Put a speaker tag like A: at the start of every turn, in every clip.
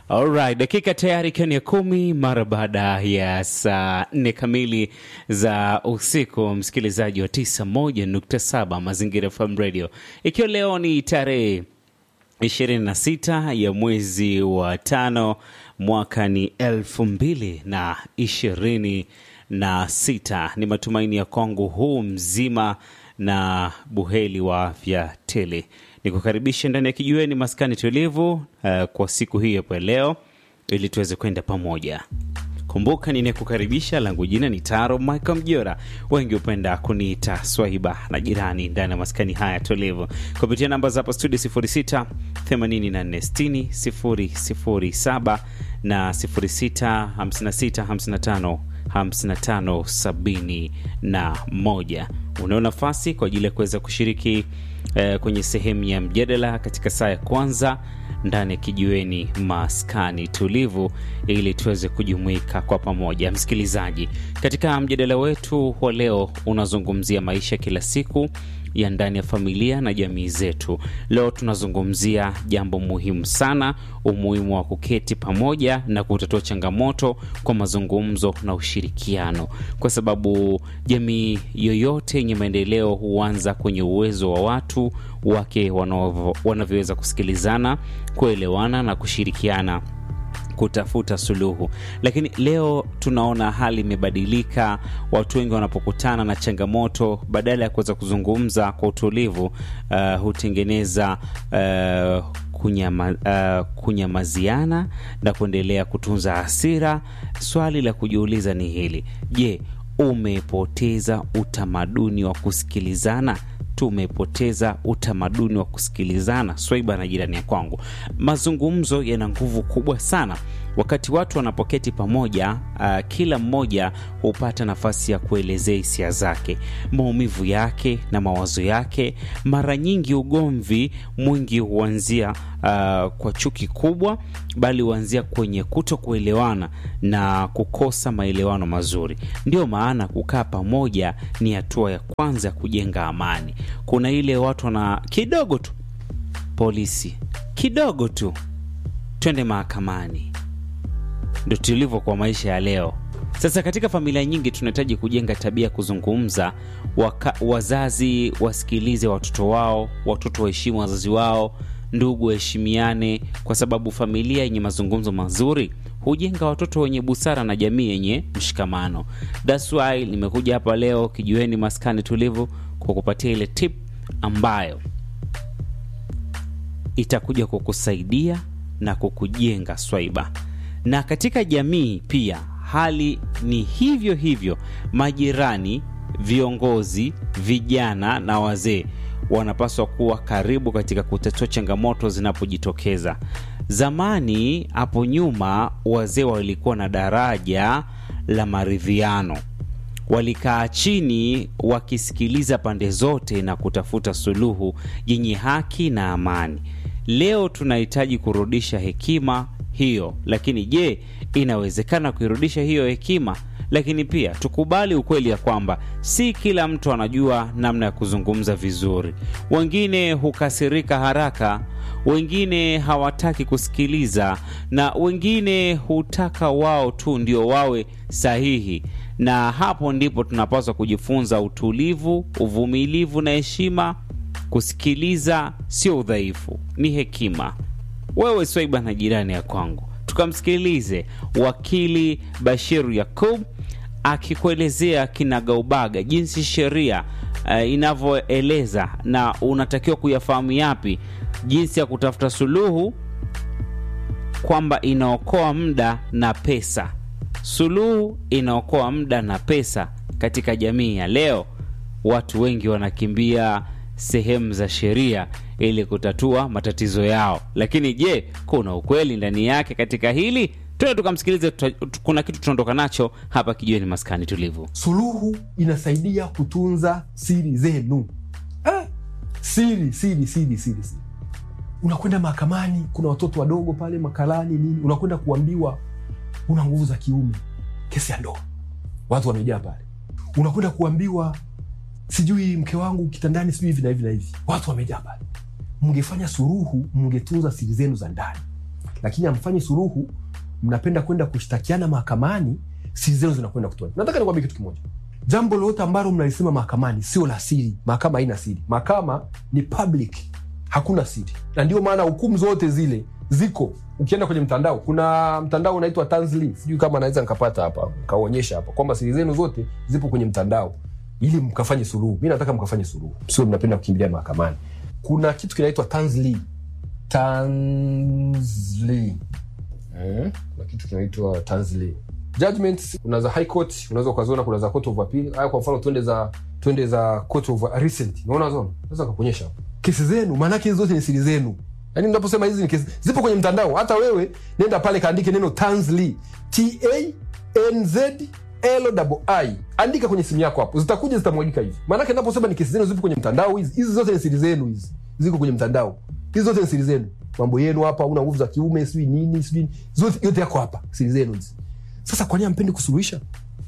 A: Alright, dakika tayari ikiwa ni ya kumi mara baada ya saa nne kamili za usiku, msikilizaji wa 91.7 Mazingira FM Radio, ikiwa leo ni tarehe 26 ya mwezi wa tano mwaka ni elfu mbili na ishirini na sita. Ni matumaini ya kwangu huu mzima na buheli wa afya tele ni kukaribisha ndani ya kijiweni maskani tulivu uh, kwa siku hii hapo leo ili tuweze kwenda pamoja. Kumbuka ninayekukaribisha langu jina ni Taro Michael Mjora, wengi hupenda kuniita Swahiba na jirani ndani ya maskani haya tulivu kupitia namba za hapa studio 06 84 60 007 na 06 56 55 55 sabini na moja. Unao nafasi kwa ajili ya kuweza kushiriki eh, kwenye sehemu ya mjadala katika saa ya kwanza ndani ya kijiweni maskani tulivu, ili tuweze kujumuika kwa pamoja. Msikilizaji, katika mjadala wetu wa leo unazungumzia maisha kila siku ya ndani ya familia na jamii zetu. Leo tunazungumzia jambo muhimu sana, umuhimu wa kuketi pamoja na kutatua changamoto kwa mazungumzo na ushirikiano, kwa sababu jamii yoyote yenye maendeleo huanza kwenye uwezo wa watu wake wanavyoweza kusikilizana, kuelewana na kushirikiana kutafuta suluhu. Lakini leo tunaona hali imebadilika. Watu wengi wanapokutana na changamoto, badala ya kuweza kuzungumza kwa utulivu, uh, hutengeneza uh, kunyama, uh, kunyamaziana na kuendelea kutunza hasira. Swali la kujiuliza ni hili: je, umepoteza utamaduni wa kusikilizana? Tumepoteza utamaduni wa kusikilizana. Swaiba na jirani ya kwangu, mazungumzo yana nguvu kubwa sana wakati watu wanapoketi pamoja. Uh, kila mmoja hupata nafasi ya kuelezea hisia zake, maumivu yake na mawazo yake. Mara nyingi ugomvi mwingi huanzia uh, kwa chuki kubwa, bali huanzia kwenye kuto kuelewana na kukosa maelewano mazuri. Ndio maana kukaa pamoja ni hatua ya kwanza ya kujenga amani. Kuna ile watu wana kidogo tu polisi, kidogo tu twende mahakamani. Ndo tulivyo kwa maisha ya leo. Sasa katika familia nyingi tunahitaji kujenga tabia ya kuzungumza. Waka, wazazi wasikilize watoto wao, watoto waheshimu wazazi wao, ndugu waheshimiane, kwa sababu familia yenye mazungumzo mazuri hujenga watoto wenye busara na jamii yenye mshikamano. That's why nimekuja hapa leo kijiweni maskani tulivu kwa kupatia ile tip ambayo itakuja kukusaidia na kukujenga Swaiba. Na katika jamii pia hali ni hivyo hivyo. Majirani, viongozi, vijana na wazee wanapaswa kuwa karibu katika kutatua changamoto zinapojitokeza. Zamani hapo nyuma, wazee walikuwa na daraja la maridhiano, walikaa chini wakisikiliza pande zote na kutafuta suluhu yenye haki na amani. Leo tunahitaji kurudisha hekima hiyo, lakini je, inawezekana kuirudisha hiyo hekima? Lakini pia tukubali ukweli ya kwamba si kila mtu anajua namna ya kuzungumza vizuri. Wengine hukasirika haraka, wengine hawataki kusikiliza, na wengine hutaka wao tu ndio wawe sahihi. Na hapo ndipo tunapaswa kujifunza utulivu, uvumilivu na heshima. Kusikiliza sio udhaifu, ni hekima. Wewe Swaiba na jirani ya kwangu, tukamsikilize wakili Bashiru Yakub akikuelezea kinagaubaga jinsi sheria uh, inavyoeleza na unatakiwa kuyafahamu yapi, jinsi ya kutafuta suluhu, kwamba inaokoa muda na pesa. Suluhu inaokoa muda na pesa. Katika jamii ya leo, watu wengi wanakimbia sehemu za sheria ili kutatua matatizo yao, lakini je, kuna ukweli ndani yake katika hili? Tuende tukamsikilize, kuna kitu tunaondoka nacho hapa kijiweni maskani tulivu.
B: Suluhu inasaidia kutunza siri zenu eh, siri siri siri siri siri. Unakwenda mahakamani, kuna watoto wadogo pale makalani nini, unakwenda kuambiwa una nguvu za kiume, kesi ya ndoa, watu wamejaa pale. Unakwenda kuambiwa sijui mke wangu kitandani, sijui hivi na hivi na hivi, watu wamejaa pale. Mngefanya suruhu, mngetunza siri zenu za ndani lakini hamfanyi suluhu mnapenda kwenda kushtakiana mahakamani siri zenu zinakwenda kutoa nataka nikwambie kitu kimoja jambo lolote ambalo mnalisema mahakamani sio la siri mahakama haina siri mahakama ni public hakuna siri na ndio maana hukumu zote zile ziko ukienda kwenye mtandao kuna mtandao unaitwa Tanzli sijui kama naweza nikapata hapa kaonyesha hapa kwamba siri zenu zote zipo kwenye mtandao ili mkafanye suluhu mi nataka mkafanye suluhu sio mnapenda kukimbilia mahakamani kuna kitu kinaitwa Tanzli Tanzli eh? kuna kitu kinaitwa Tanzli judgments kuna za high court unaweza ukaziona kuna za court of appeal haya kwa mfano twende za twende za court of recent unaona zona naweza kukuonyesha hapo kesi zenu maanake hizi zote ni siri zenu yaani mnaposema hizi ni kesi zipo kwenye mtandao hata wewe nenda pale kaandike neno Tanzli T A N Z L I andika kwenye simu yako hapo zitakuja zitamwagika hivi maanake naposema ni kesi zenu zipo kwenye mtandao hizi hizi zote ni siri zenu hizi ziko kwenye mtandao hizi zote ni siri zenu mambo yenu hapa una nguvu za kiume sijui nini sijui zote yote yako hapa siri zenu hizi sasa kwa nini ampendi kusuluhisha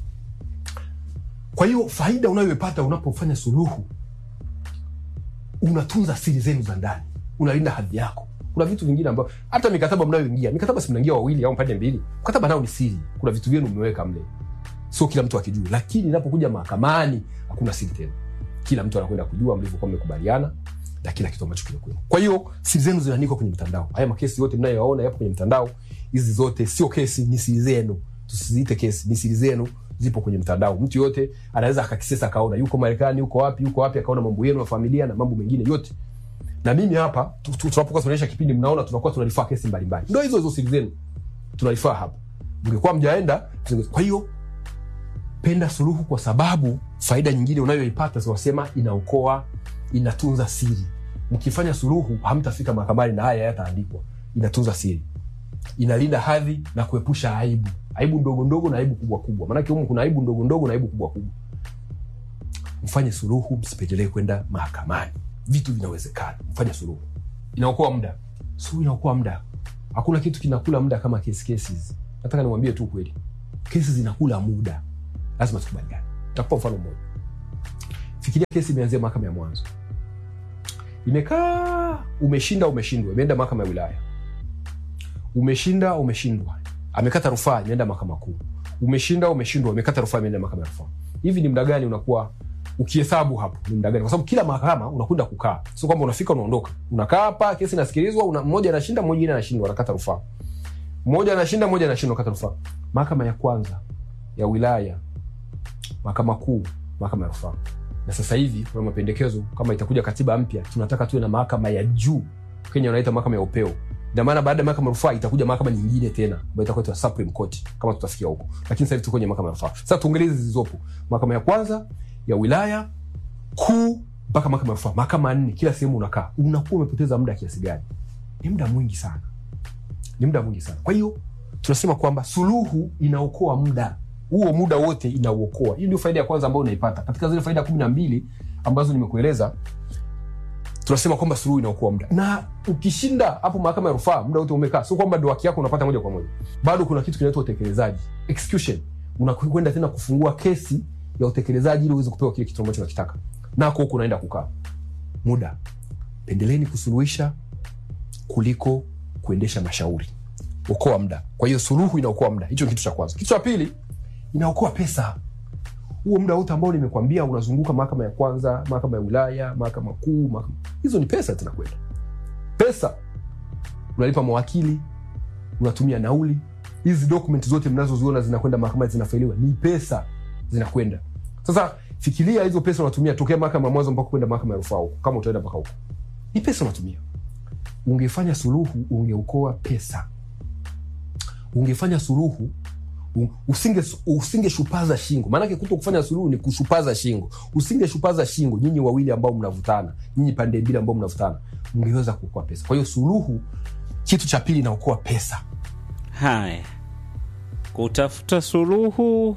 B: kwa hiyo faida unayoipata unapofanya suluhu unatunza siri zenu za ndani unalinda hadhi yako kuna vitu vingine ambavyo hata mikataba mnayoingia mikataba si mnaingia wawili au pande mbili mkataba nao ni siri kuna vitu vyenu mmeweka mle sio kila mtu akijua lakini inapokuja mahakamani hakuna siri tena kila mtu anakwenda kujua mlivyokuwa mmekubaliana na kila kitu ambacho kinakuwa kwa hiyo siri zenu zinaandikwa kwenye mtandao haya makesi yote mnayoyaona yapo kwenye mtandao hizi zote sio kesi ni siri zenu tusiziite kesi ni siri zenu zipo kwenye mtandao mtu yote anaweza akakisesa akaona yuko marekani yuko wapi yuko wapi akaona mambo yenu ya familia na mambo mengine yote na mimi hapa tu- tu- tunapokuwa tunaonyesha kipindi mnaona tunakuwa tunarifaa kesi mbalimbali ndo hizo hizo siri zenu tunarifaa hapa mngekuwa mjaenda tusinge- kwa hiyo penda suluhu kwa sababu faida nyingine unayoipata zinasema inaokoa inatunza siri mkifanya suluhu hamtafika mahakamani na haya yataandikwa inatunza siri inalinda hadhi na kuepusha aibu aibu ndogo ndogo na aibu kubwa kubwa maanake humu kuna aibu ndogo ndogo na aibu kubwa kubwa mfanye suluhu msipendelee kwenda mahakamani vitu vinawezekana mfanye suluhu inaokoa muda suluhu inaokoa muda hakuna kitu kinakula muda kama kesi kesi hizi nataka niwambie tu kweli kesi zinakula muda lazima tukubaliane takupa mfano mmoja fikiria kesi imeanzia mahakama ya mwanzo imekaa umeshinda umeshindwa imeenda mahakama ya wilaya umeshinda umeshindwa amekata rufaa imeenda mahakama kuu umeshinda umeshindwa imekata rufaa imeenda mahakama ya rufaa hivi ni muda gani unakuwa ukihesabu hapo ni muda gani kwa sababu kila mahakama unakwenda kukaa sio kwamba unafika unaondoka unakaa hapa kesi inasikilizwa una, mmoja anashinda mmoja mwingine anashindwa anakata rufaa mmoja anashinda mmoja anashindwa kata rufaa mahakama ya kwanza ya wilaya mahakama kuu mahakama ya rufaa na sasa hivi kuna mapendekezo kama itakuja katiba mpya tunataka tuwe na mahakama ya juu kenya wanaita mahakama ya upeo ina maana baada ya mahakama ya rufaa itakuja mahakama nyingine tena ambayo itakuwa itaitwa supreme court kama tutafikia huko lakini sasa hivi tuko kwenye mahakama ya rufaa sasa tuongelee hizi zilizopo mahakama ya kwanza ya wilaya kuu mpaka mahakama ya rufaa mahakama nne kila sehemu unakaa unakuwa umepoteza muda kiasi gani ni muda mwingi sana ni muda mwingi sana kwa hiyo tunasema kwamba suluhu inaokoa muda huo muda wote inauokoa hii ndio faida ya kwanza ambayo unaipata katika zile faida kumi na mbili ambazo nimekueleza tunasema kwamba suluhu inaokoa muda na ukishinda hapo mahakama ya rufaa muda wote umekaa sio kwamba ndo haki yako unapata moja kwa moja bado kuna kitu kinaitwa utekelezaji execution unakwenda tena kufungua kesi ya utekelezaji ili uweze kupewa kile kitu ambacho unakitaka nako huku unaenda kukaa muda pendeleni kusuluhisha kuliko kuendesha mashauri okoa muda kwa hiyo suluhu inaokoa muda hicho ni kitu cha kwanza kitu cha pili inaokoa pesa huo muda wote ambao nimekwambia unazunguka mahakama ya kwanza mahakama ya wilaya mahakama kuu mahakama... hizo ni pesa zinakwenda pesa unalipa mawakili unatumia nauli hizi document zote mnazoziona zinakwenda mahakamani zinafailiwa ni pesa zinakwenda sasa fikiria hizo pesa unatumia tokea mahakama ya mwanzo mpaka kwenda mahakama ya rufaa huko kama utaenda mpaka huko ni pesa unatumia ungefanya suluhu ungeokoa pesa ungefanya suluhu u- usinge usingeshupaza shingo maanake kuto kufanya suluhu ni kushupaza shingo usingeshupaza shingo nyinyi wawili ambao mnavutana nyinyi pande mbili ambao mnavutana mngeweza kuokoa pesa kwa hiyo suluhu kitu cha pili inaokoa pesa
A: Haya, kutafuta suluhu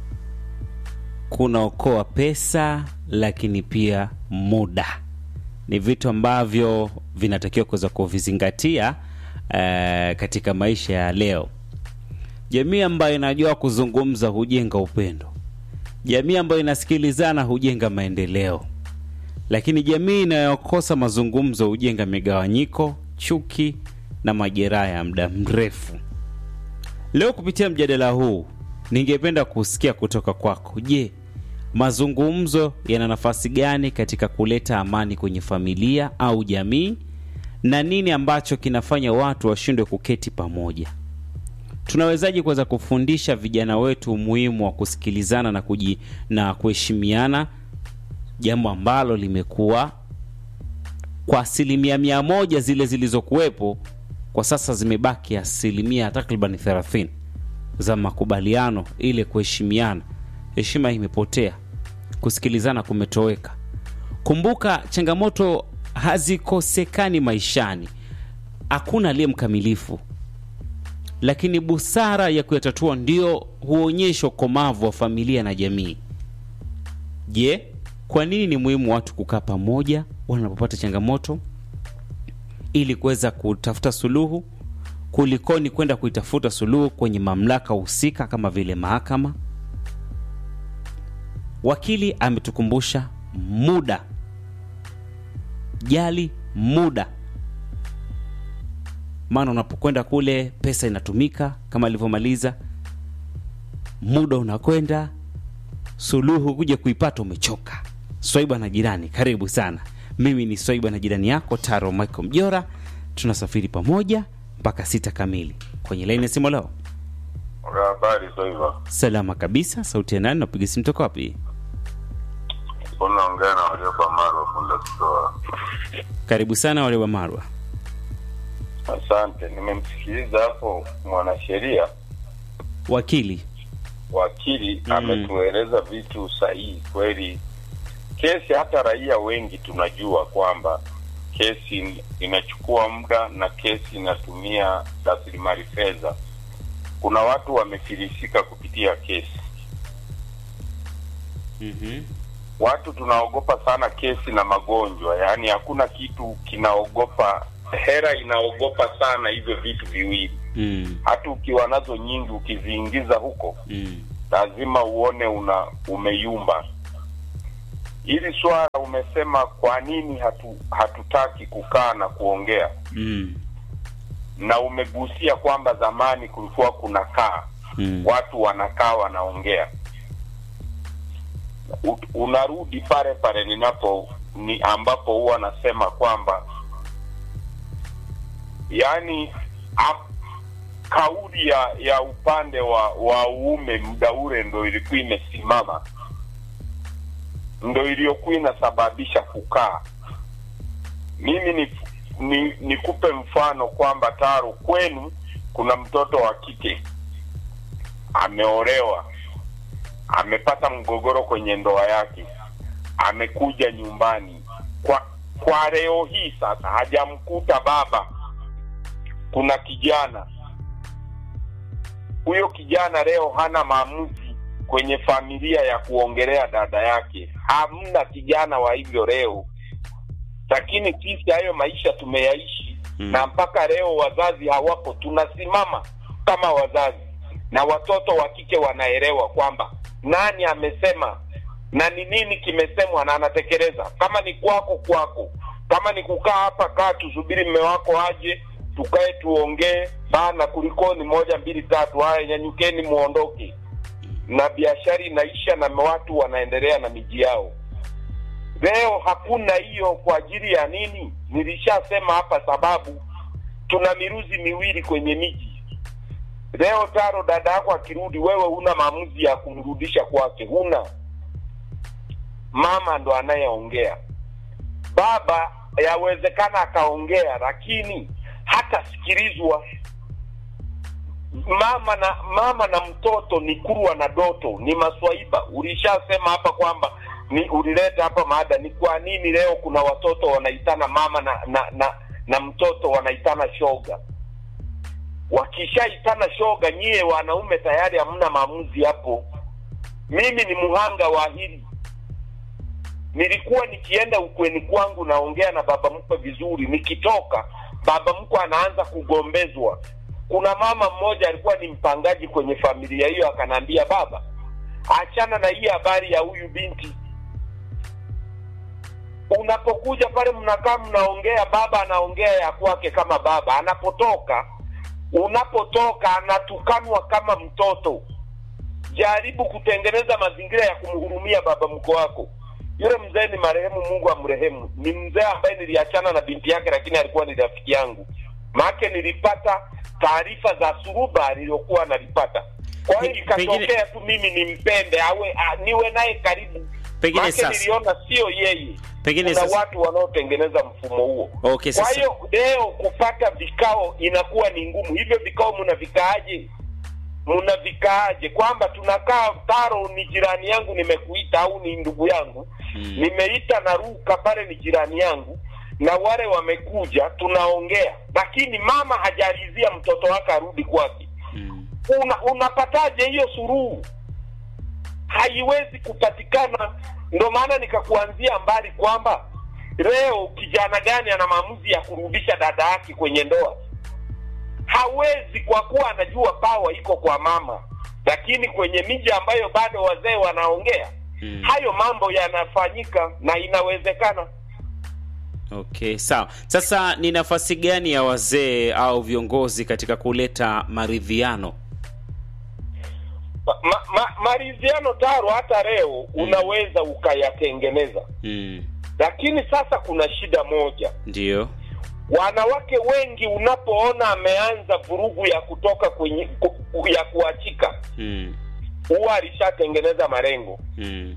A: kunaokoa pesa, lakini pia muda. Ni vitu ambavyo vinatakiwa kuweza kuvizingatia eh, katika maisha ya leo. Jamii ambayo inajua kuzungumza hujenga upendo. Jamii ambayo inasikilizana hujenga maendeleo, lakini jamii inayokosa mazungumzo hujenga migawanyiko, chuki na majeraha ya muda mrefu. Leo kupitia mjadala huu, ningependa kusikia kutoka kwako. Je, mazungumzo yana nafasi gani katika kuleta amani kwenye familia au jamii, na nini ambacho kinafanya watu washindwe kuketi pamoja? Tunawezaje kuweza kufundisha vijana wetu umuhimu wa kusikilizana na kuji, na kuheshimiana, jambo ambalo limekuwa kwa asilimia mia moja zile zilizokuwepo kwa sasa zimebaki asilimia takriban 30 za makubaliano, ile kuheshimiana. Heshima imepotea, kusikilizana kumetoweka. Kumbuka, changamoto hazikosekani maishani, hakuna aliye mkamilifu, lakini busara ya kuyatatua ndio huonyesha ukomavu wa familia na jamii. Je, kwa nini ni muhimu watu kukaa pamoja wanapopata changamoto ili kuweza kutafuta suluhu kulikoni kwenda kuitafuta suluhu kwenye mamlaka husika kama vile mahakama? Wakili ametukumbusha muda, jali muda, maana unapokwenda kule pesa inatumika kama alivyomaliza, muda unakwenda, suluhu kuja kuipata umechoka. Swaiba na jirani, karibu sana. Mimi ni Swaiba na jirani yako Taro Michael Mjora, tunasafiri pamoja mpaka sita kamili kwenye laini ya simu. Leo
C: Habari Swaiba,
A: salama kabisa. Sauti ya nani? Napiga simu toka wapi?
C: unaongea na waliokuwa Marwa Funda kutoa.
A: Karibu sana wale wa Marwa.
C: Asante, nimemsikiliza hapo mwanasheria
A: Wakili
C: wakili
A: Mm.
C: ametueleza vitu sahihi kweli. Kesi hata raia wengi tunajua kwamba kesi inachukua muda na kesi inatumia rasilimali fedha. Kuna watu wamefilisika kupitia kesi.
A: mm
C: Watu tunaogopa sana kesi na magonjwa, yaani hakuna kitu kinaogopa, hera inaogopa sana hivyo vitu viwili.
A: mm.
C: Hata ukiwa nazo nyingi, ukiziingiza huko
A: mm.
C: lazima uone una umeyumba. Hili swala umesema, kwa nini hatu, hatutaki kukaa na kuongea,
A: mm.
C: na umegusia kwamba zamani kulikuwa kuna kaa
A: mm.
C: watu wanakaa wanaongea. U- Unarudi pale pale ninapo ni ambapo huwa nasema kwamba yani a, kauli ya ya upande wa wa uume muda ule ndo ilikuwa imesimama, ndo iliyokuwa inasababisha kukaa. Mimi ni ni nikupe mfano kwamba Taro, kwenu kuna mtoto wa kike ameolewa, amepata mgogoro kwenye ndoa yake, amekuja nyumbani kwa kwa leo hii sasa, hajamkuta baba. Kuna kijana huyo, kijana leo hana maamuzi kwenye familia ya kuongelea dada yake, hamna kijana wa hivyo leo. Lakini sisi hayo maisha tumeyaishi
A: Mm.
C: na mpaka leo wazazi hawapo, tunasimama kama wazazi na watoto wa kike wanaelewa kwamba nani amesema na ni nini kimesemwa na anatekeleza. Kama ni kwako kwako, kama ni kukaa hapa, kaa tusubiri mme wako aje, tukae tuongee bana, kulikoni moja mbili tatu, haya nyanyukeni muondoke, na biashara inaisha na watu wanaendelea na miji yao. Leo hakuna hiyo. Kwa ajili ya nini? Nilishasema hapa, sababu tuna miruzi miwili kwenye miji. Leo Taro, dada yako akirudi, wewe huna maamuzi ya kumrudisha kwake, huna. Mama ndo anayeongea, baba yawezekana akaongea, lakini hatasikilizwa. Mama na mama na mtoto ni kurwa na doto, ni maswaiba. Ulishasema hapa kwamba ni ulileta hapa maada, ni kwa nini leo kuna watoto wanaitana mama na na na, na mtoto wanaitana shoga wakishaitana shoga, nyie wanaume tayari hamna maamuzi hapo. Mimi ni mhanga wa hili. Nilikuwa nikienda ukweni kwangu naongea na baba mkwe vizuri, nikitoka baba mkwe anaanza kugombezwa. Kuna mama mmoja alikuwa ni mpangaji kwenye familia hiyo, akanaambia baba, achana na hii habari ya huyu binti. unapokuja pale mnakaa mnaongea baba anaongea ya kwake kama baba anapotoka unapotoka anatukanwa kama mtoto jaribu kutengeneza mazingira ya kumhurumia baba mko wako yule mzee ni marehemu mungu amrehemu ni mzee ambaye niliachana na binti yake lakini alikuwa ni rafiki yangu maake nilipata taarifa za suruba aliyokuwa analipata kwa hiyo
A: Pe-
C: ikatokea tu mimi nimpende awe a, niwe naye karibu
A: Pengine
C: Maake
A: sasa-
C: niliona sio yeye
A: Pengine
C: kuna
A: sasa-
C: watu wanaotengeneza mfumo huo
A: Okay,
C: kwa
A: sasa-
C: hiyo leo kupata vikao inakuwa ni ngumu hivyo vikao mnavikaaje mnavikaaje kwamba tunakaa taro ni jirani yangu nimekuita au ni ndugu yangu
A: Mm.
C: nimeita na ruka pale ni jirani yangu na wale wamekuja tunaongea lakini mama hajarizia mtoto wake arudi kwake
A: Mm.
C: una, unapataje hiyo suruhu haiwezi kupatikana ndo maana nikakuanzia mbali kwamba leo kijana gani ana maamuzi ya kurudisha dada yake kwenye ndoa hawezi kwa kuwa anajua pawa iko kwa mama lakini kwenye miji ambayo bado wazee wanaongea
A: Mm.
C: hayo mambo yanafanyika na inawezekana
A: Okay, sawa. Sasa ni nafasi gani ya wazee au viongozi katika kuleta maridhiano?
C: ma, ma, maridhiano taro hata leo unaweza ukayatengeneza
A: Mm.
C: lakini sasa kuna shida moja
A: Ndio.
C: wanawake wengi unapoona ameanza vurugu ya kutoka kwenye ku, ya kuachika
A: Mm.
C: huwa alishatengeneza malengo
A: Mm.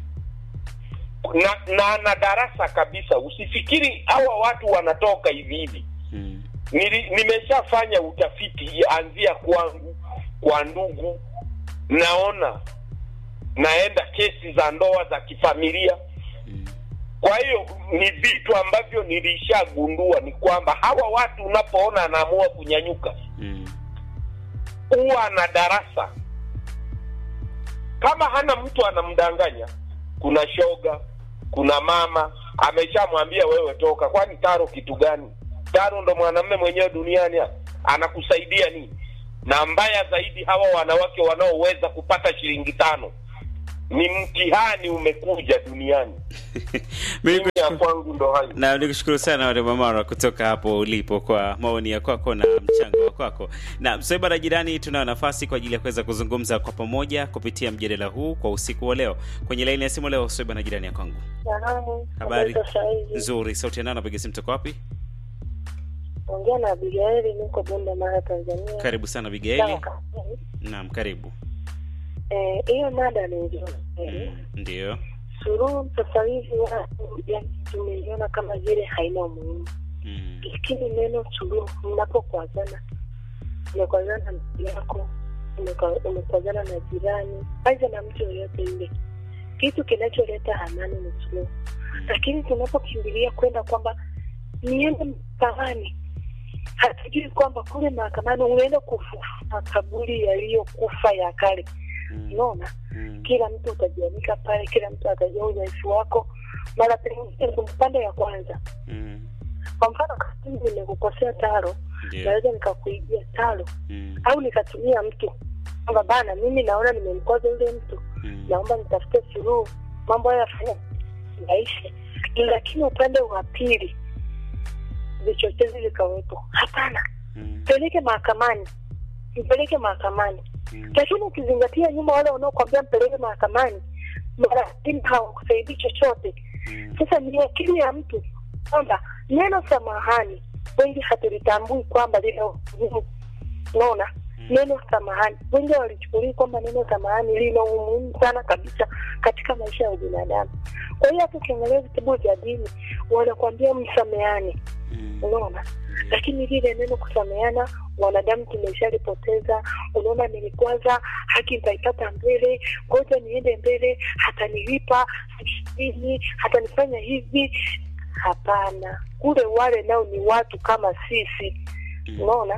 C: na, na na darasa kabisa usifikiri hawa watu wanatoka hivi hivi
A: Mm.
C: Nili, nimeshafanya utafiti anzia kwangu kwa ndugu naona naenda kesi za ndoa za kifamilia
A: Mm.
C: kwa hiyo ni vitu ambavyo nilishagundua ni kwamba hawa watu unapoona anaamua kunyanyuka
A: Mm.
C: huwa na darasa kama hana mtu anamdanganya kuna shoga kuna mama ameshamwambia wewe toka kwani taro kitu gani taro ndo mwanamume mwenyewe duniani hapa anakusaidia nini na mbaya zaidi hawa wanawake wanaoweza kupata shilingi tano ni mtihani umekuja duniani
A: Mimi
C: mimi ya kwangu ndo hayo
A: na nikushukuru sana Wade Mara kutoka hapo ulipo kwa maoni ya kwako na mchango wa kwako. Na Msoiba na jirani, tunayo nafasi kwa ajili ya kuweza kuzungumza kwa pamoja kupitia mjadala huu kwa usiku wa leo. Kwenye laini ya simu leo, Msoiba na jirani ya kwangu,
D: Salamu.
A: Habari.
D: za saizi.
A: nzuri. Sauti ya nani? Napiga simu toka wapi?
D: Ongea na Abigaili, niko Bunda, Mara, Tanzania.
A: Karibu sana
D: Sawa
A: Bigaili.
D: kabisa.
A: Naam, karibu.
D: Eh, hiyo mada ni nzuri.
A: Mm, Ndio.
D: Suluhu sasa hivi watu yani tumeiona kama vile haina umuhimu,
A: Mm,
D: lakini neno suluhu, mnapokwazana, umekwazana na ndugu yako, umekwa- umekwazana na jirani, aidha na mtu yoyote yule, kitu kinacholeta amani ni suluhu. Lakini tunapokimbilia kwenda kwamba niende mahakamani, hatujui kwamba kule mahakamani unaenda kufufua makaburi yaliyokufa ya kale.
A: mm,
D: Unaona,
A: mm,
D: kila mtu utajianika pale, kila mtu atajua udhaifu wako, mara pengine upande ya kwanza.
A: mm,
D: Kwa mfano, kama mimi nimekukosea taro,
A: Ndio.
D: naweza nikakuibia taro
A: Mm,
D: au nikatumia mtu kwamba bana, mimi naona nimemkoza yule mtu,
A: mm,
D: naomba nitafute suluhu, mambo haya yafanya yaishe. Lakini upande wa pili vichochezi vikawepo, hapana,
A: mm,
D: mpeleke mahakamani, mpeleke mahakamani.
A: mm,
D: Lakini ukizingatia nyuma, wale wanaokwambia mpeleke mahakamani mara nyingi hawakusaidii chochote.
A: mm,
D: Sasa ni akili ya mtu kwamba neno samahani wengi hatulitambui kwamba lina umuhimu. Unaona, neno samahani wengi walichukulia kwamba neno samahani lina umuhimu sana kabisa katika maisha ya binadamu. Kwa hiyo hata ukiangalia vitabu vya dini wanakwambia msameane,
A: mm,
D: unaona lakini lile neno kusameana wanadamu tumeshalipoteza. Unaona, nilikwaza haki nitaipata mbele, ngoja niende mbele, hatanilipa nini, hatanifanya hivi. Hapana, kule wale nao ni watu kama sisi,
A: mm,
D: unaona,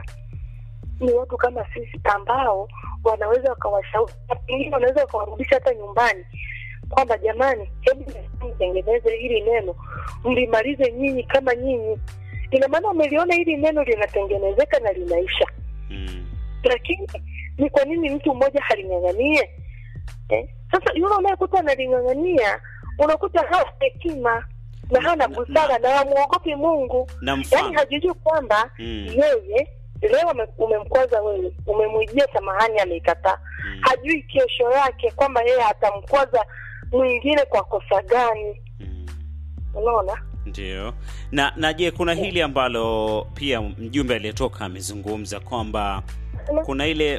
D: ni watu kama sisi ambao wanaweza wakawashauri, na pengine wanaweza wakawarudisha hata nyumbani kwamba jamani, hebu mtengeneze hili neno mlimalize nyinyi kama nyinyi. Ina maana umeliona hili neno linatengenezeka na linaisha,
A: mm,
D: lakini ni kwa nini mtu mmoja haling'ang'anie eh? Sasa yule unayekuta analing'ang'ania unakuta hana hekima na hana
A: Na-
D: busara na hamwogopi Mungu,
A: na
D: yaani
A: mfano
D: hajijui kwamba
A: Mm.
D: yeye leo ame- umemkwaza wewe, umemwijia samahani, ameikataa.
A: Mm.
D: Hajui kesho yake kwamba yeye atamkwaza mwingine kwa kosa gani.
A: Mm.
D: Unaona?
A: Ndio. Na na je, kuna hili ambalo pia mjumbe aliyetoka amezungumza kwamba kuna ile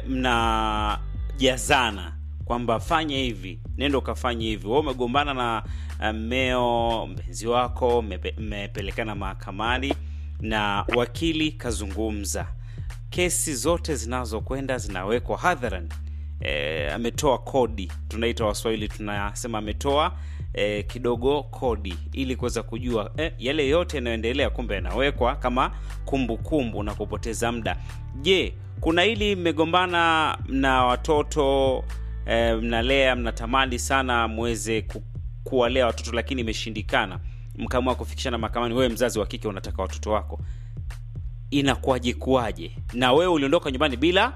A: mnajazana kwamba fanya hivi, nenda ukafanya hivi. Wewe umegombana na uh, mmeo mpenzi wako, mmepe- mmepelekana mahakamani na wakili kazungumza, kesi zote zinazokwenda zinawekwa hadharani. E, ametoa kodi, tunaita Waswahili tunasema ametoa e, kidogo kodi ili kuweza kujua e, yale yote yanayoendelea, kumbe yanawekwa kama kumbukumbu kumbu na kupoteza muda. Je, kuna hili mmegombana na watoto e, mnalea mnatamani sana muweze ku, kuwalea watoto lakini imeshindikana, mkaamua kufikishana mahakamani, wewe mzazi wa kike unataka watoto wako, inakuwaje kuwaje? Na wewe uliondoka nyumbani bila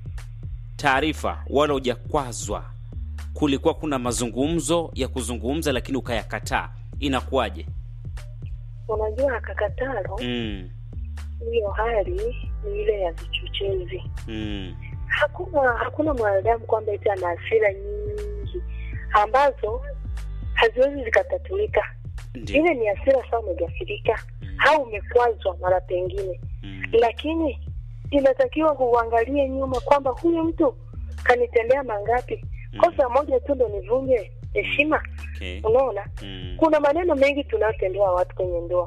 A: taarifa wala hujakwazwa, kulikuwa kuna mazungumzo ya kuzungumza lakini ukayakataa, inakuwaje?
D: Unajua kakatalo,
A: mm,
D: hiyo hali ni ile ya vichochezi.
A: mm,
D: Hakuna hakuna mwanadamu kwamba eti ana hasira nyingi ambazo haziwezi zikatatulika.
A: ndio.
D: Ile ni hasira sawa, umegafirika
A: Mm,
D: au umekwazwa mara pengine,
A: mm,
D: lakini inatakiwa huangalie nyuma kwamba huyu mtu kanitendea mangapi.
A: Mm.
D: Kosa moja tu ndo nivunje heshima.
A: okay.
D: Unaona,
A: mm,
D: kuna maneno mengi tunayotendewa watu kwenye ndoa,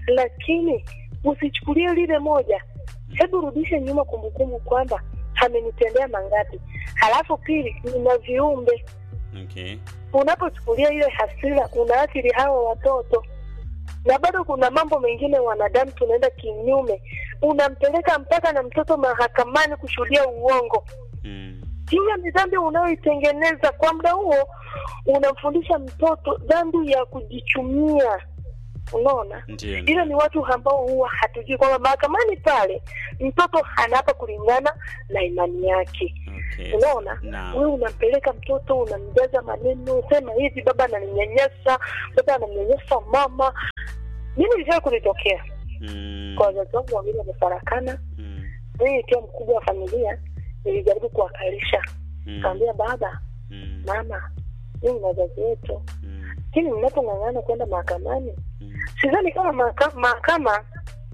D: lakini usichukulie lile moja. Hebu rudishe nyuma kumbukumbu kwamba amenitendea mangapi. Halafu pili, nina viumbe.
A: okay.
D: Unapochukulia ile hasira, unaathiri hawa watoto, na bado kuna mambo mengine wanadamu tunaenda kinyume. Unampeleka mpaka na mtoto mahakamani kushuhudia uongo.
A: mm,
D: Hiyo ni dhambi unayoitengeneza. Kwa muda huo unamfundisha mtoto dhambi ya kujichumia. Unaona,
A: ndio.
D: hilo ni watu ambao huwa hatujui kwamba mahakamani pale mtoto anaapa kulingana na imani yake.
A: okay.
D: Unaona,
A: Naam.
D: wewe unampeleka mtoto, unamjaza maneno, sema hivi, baba ananinyanyasa, baba anamnyanyasa mama. Mimi ilishawahi kunitokea
A: mm,
D: kwa wazazi wangu wawili wamefarakana.
A: mm,
D: Mimi nikiwa mkubwa wa familia, nilijaribu kuwakalisha,
A: mm,
D: kaambia baba,
A: mm,
D: mama, mimi na wazazi wetu,
A: mm,
D: lakini mnapong'ang'ana kwenda mahakamani,
A: mm,
D: sidhani kama mahaka- mahakama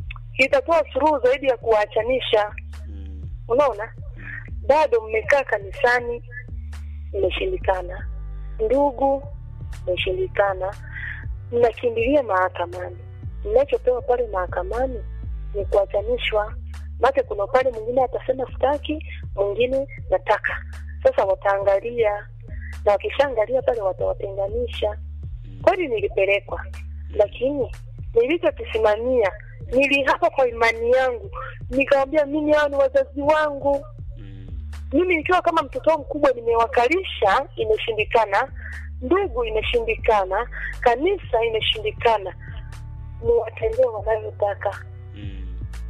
D: itatoa suluhu zaidi ya kuwaachanisha.
A: mm,
D: Unaona, bado mmekaa kanisani, mmeshindikana, ndugu, mmeshindikana, mnakimbilia mahakamani. Mnachopewa pale mahakamani ni kuachanishwa. Maana kuna upande mwingine atasema sitaki, mwingine nataka. Sasa wataangalia, na wakishaangalia pale watawatenganisha. Kweli nilipelekwa, lakini nilichokisimamia nilihapa kwa imani yangu, nikawambia mimi hao ni wazazi wangu
A: mm,
D: mimi nikiwa kama mtoto wao mkubwa nimewakalisha, imeshindikana. Ndugu imeshindikana, kanisa imeshindikana, niwatendee wanavyotaka.
A: mm,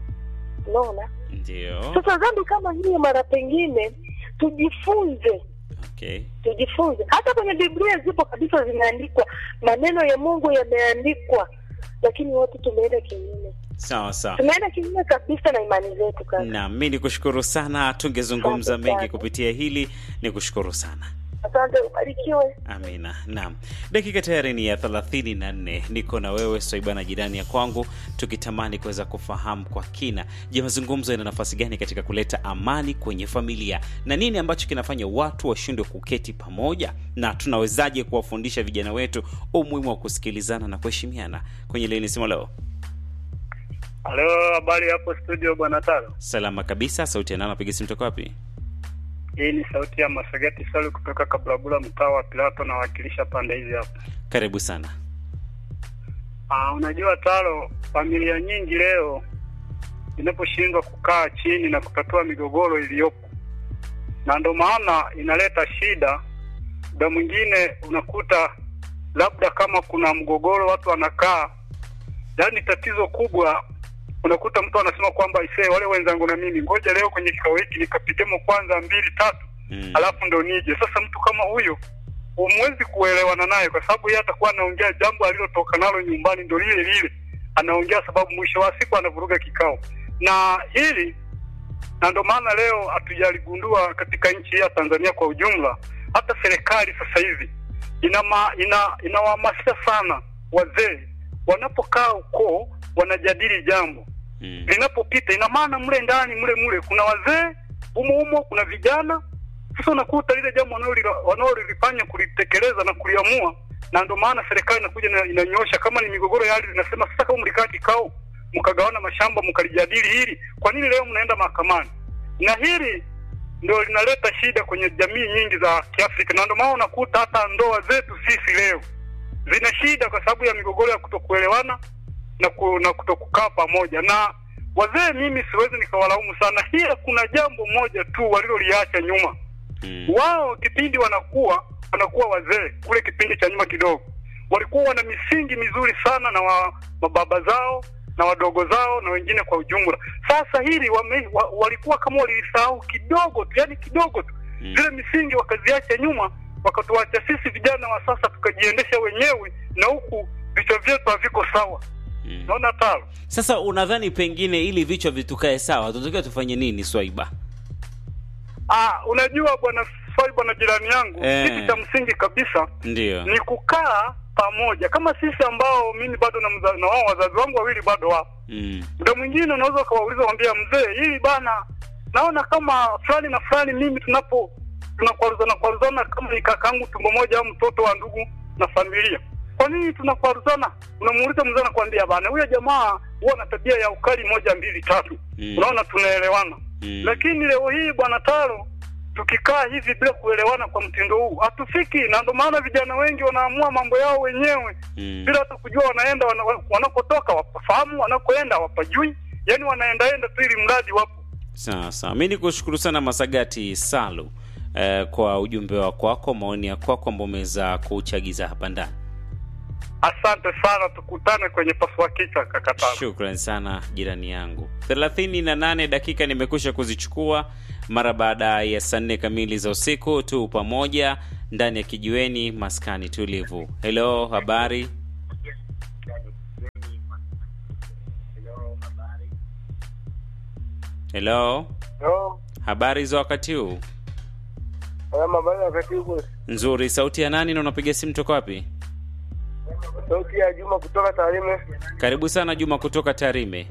D: Unaona,
A: ndio.
D: sasa dhambi kama hiyo, mara pengine tujifunze,
A: Okay.
D: tujifunze. Hata kwenye Biblia zipo kabisa, zimeandikwa maneno ya Mungu yameandikwa, lakini watu tumeenda kinyume,
A: Sawa sawa.
D: tumeenda kinyume kabisa na imani zetu. Kaka,
A: na mi ni kushukuru sana tungezungumza
D: Asante
A: mengi
D: sana.
A: kupitia hili ni kushukuru sana
D: asante, ubarikiwe.
A: amina naam dakika tayari ni ya 34 niko na wewe swaibana jirani ya kwangu tukitamani kuweza kufahamu kwa kina je mazungumzo yana nafasi gani katika kuleta amani kwenye familia na nini ambacho kinafanya watu washindwe kuketi pamoja na tunawezaje kuwafundisha vijana wetu umuhimu wa kusikilizana na kuheshimiana kwenye leni simo leo
E: Halo, habari hapo studio bwana Taro.
A: salama kabisa sauti ya nana piga simu toka wapi
E: Hii ni sauti ya Masagati Salu kutoka Kablabula, mtaa wa Pilato, nawakilisha pande hizi hapa.
A: karibu sana
E: Ah, unajua Taro, familia nyingi leo zinaposhindwa kukaa chini na kutatua migogoro iliyopo, na ndo maana inaleta shida. Muda mwingine unakuta labda kama kuna mgogoro, watu wanakaa, yaani tatizo kubwa unakuta mtu anasema kwamba isee, wale wenzangu na mimi, ngoja leo kwenye kikao hiki nikapigemo kwanza mbili tatu
A: mm.
E: alafu ndo nije. Sasa mtu kama huyo humwezi kuelewana naye, kwa sababu yeye atakuwa anaongea jambo alilotoka nalo nyumbani, ndo lile lile anaongea, sababu mwisho wa siku anavuruga kikao. Na hili na ndo maana leo hatujaligundua katika nchi hii ya Tanzania kwa ujumla. Hata serikali sasa hivi inama, ina inawahamasisha sana wazee wanapokaa ukoo wanajadili jambo
A: Mm.
E: linapopita, ina maana mle ndani mle mle kuna wazee humo humo, kuna vijana. Sasa unakuta lile jambo wanaolila- wanaolifanya kulitekeleza na kuliamua, na ndio maana serikali inakuja na inanyosha, kama ni migogoro ya ardhi, inasema sasa, kama mlikaa kikao mkagawana mashamba mkalijadili hili, kwa nini leo mnaenda mahakamani? Na hili ndio linaleta shida kwenye jamii nyingi za Kiafrika, na ndio maana unakuta hata ndoa zetu sisi leo zina shida kwa sababu ya migogoro ya kutokuelewana na, ku, na kutokukaa pamoja. Na wazee, mimi siwezi nikawalaumu sana, ila kuna jambo moja tu waliloliacha nyuma.
A: Mm.
E: Wao kipindi wanakuwa wanakuwa wazee, kule kipindi cha nyuma kidogo, walikuwa wana misingi mizuri sana na wa, mababa zao na wadogo zao na wengine kwa ujumla. Sasa hili wame, wa, walikuwa kama walilisahau kidogo tu, yani kidogo tu
A: Mm.
E: zile misingi wakaziacha nyuma, wakatuacha sisi vijana wa sasa tukajiendesha wenyewe, na huku vichwa vyetu haviko sawa.
A: Mm.
E: Naona talo
A: Sasa unadhani pengine ili vichwa vitukae sawa, tunatakiwa tufanye nini, Swaiba?
E: ah, unajua bwana swali, bwana jirani yangu,
A: Eh.
E: kitu cha msingi kabisa
A: Ndio.
E: ni kukaa pamoja, kama sisi ambao mimi bado na, mza, na wao wazazi wangu wawili bado wapo.
A: Mm.
E: Muda mwingine unaweza ukawauliza, wambia mzee, hili bana, naona kama fulani na fulani, mimi tunapo tunakwaruzana kwaruzana, kama ni kakaangu tumbo moja au mtoto wa ndugu na familia, kwa nini tunakwaruzana? Unamuuliza mzee, anakwambia bana, huyo jamaa huwa na tabia ya ukali moja mbili tatu.
A: Mm.
E: Unaona, tunaelewana
A: Mm.
E: lakini leo hii bwana Taro, tukikaa hivi bila kuelewana kwa mtindo huu hatufiki, na ndio maana vijana wengi wanaamua mambo yao wenyewe
A: Mm.
E: bila hata kujua wanaenda wana, wanakotoka wapafahamu, wanakoenda wapajui, yani wanaendaenda tu ili mradi wapo.
A: Sawa sawa, mi nikushukuru sana Masagati Salu eh, kwa ujumbe wa kwako, maoni ya kwako ambao umeweza kuchagiza hapa ndani.
E: Asante sana, tukutane kwenye pasua kichwa kaka Taro.
A: Shukran sana jirani yangu. 38 dakika nimekwisha kuzichukua mara baada ya saa nne kamili za usiku tu pamoja ndani ya kijiweni maskani tulivu. Hello, habari? Hello, habari za wakati huu?
F: Mabaya wakati huko,
A: Nzuri. Sauti ya nani na unapiga simu toka wapi?
F: sauti ya Juma kutoka Tarime.
A: Karibu sana Juma kutoka Tarime.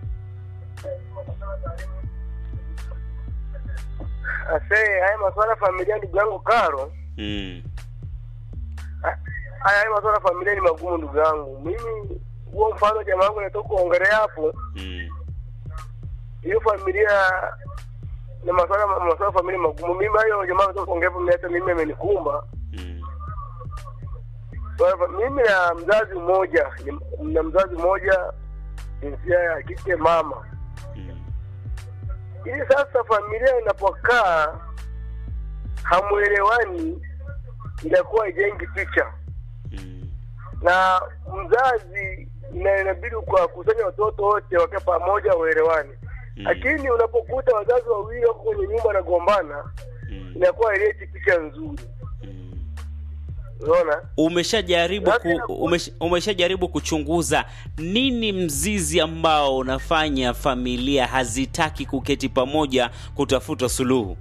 F: Ase, haya masuala ya familia, ndugu yangu Karo,
A: Mm.
F: ha- haya haya masuala ya familia ni magumu, ndugu yangu. Mimi huo mfano jamaa wangu natoka kuongelea hapo,
A: Mm.
F: hiyo familia na masuala masuala ya familia magumu. Mimi hayo jamaa natoka kuongea hapo, mimi hata mimi amenikumba.
A: Mm.
F: Kwa hivyo, Mimi na mzazi mmoja, ni- na mzazi mmoja jinsia ya kike, mama
A: Mm.
F: ili sasa familia inapokaa hamwelewani, inakuwa ijengi picha
A: Mm.
F: na mzazi ina- inabidi kuwakusanya watoto wote wake pamoja waelewane,
A: Mm.
F: lakini unapokuta wazazi wawili wako kwenye nyumba wanagombana,
A: Mm.
F: inakuwa ileti picha nzuri.
A: Mm.
F: Unaona,
A: umeshajaribu ku,
F: Labda-
A: umesha, umeshajaribu kuchunguza nini mzizi ambao unafanya familia hazitaki kuketi pamoja kutafuta suluhu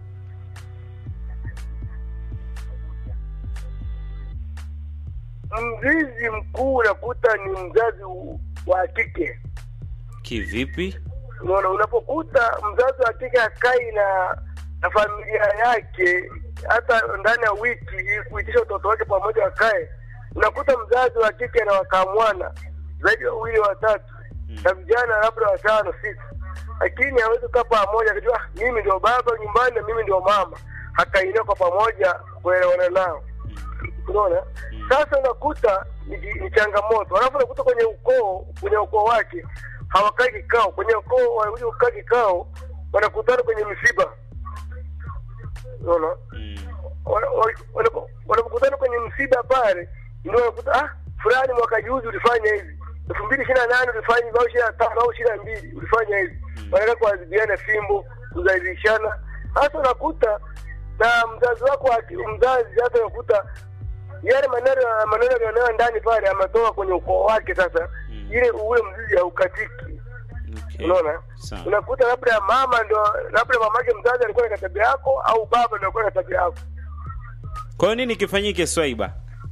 F: mzizi mkuu unakuta ni mzazi wa kike.
A: kivipi
F: Unaona, unapokuta mzazi wa kike akai na na familia yake hata ndani ya wiki ili kuitisha watoto wake pamoja wakae, unakuta mzazi wa kike na wakamwana zaidi ya wawili watatu na vijana labda watano sita, lakini hawezi kukaa pamoja akajua "Ah, mimi ndio baba nyumbani na mimi ndio mama, hakaingia kwa pamoja kuelewana nao. Unaona, sasa unakuta ni, ni changamoto, alafu unakuta kwenye ukoo kwenye ukoo wake hawakai kikao, kwenye ukoo wanakuja kukaa kikao, wanakutana kwenye misiba. Unaona,
A: mm.
F: Wana- wa- wanapo- wanapokutana kwenye msiba pale, ndio wanakuta ah, fulani mwaka juzi ulifanya hivi, elfu mbili ishirini na nane ulifanya hivi, au ishirini na tano au ishirini na mbili ulifanya hivi, wanaenda kuadhibiana fimbo, kudhalilishana. Hasa unakuta na mzazi wako aki- mzazi, hata unakuta yale maneno maneno yaliyonayo ndani pale ametoka kwenye ukoo wake sasa
A: Mm.
F: ile ule mzizi haukatiki
A: Okay.
F: unaona
A: Sawa.
F: unakuta labda mama ndo labda mamake mzazi alikuwa na tabia yako au baba ndo alikuwa na tabia yako
A: Kwa hiyo nini kifanyike Swaiba?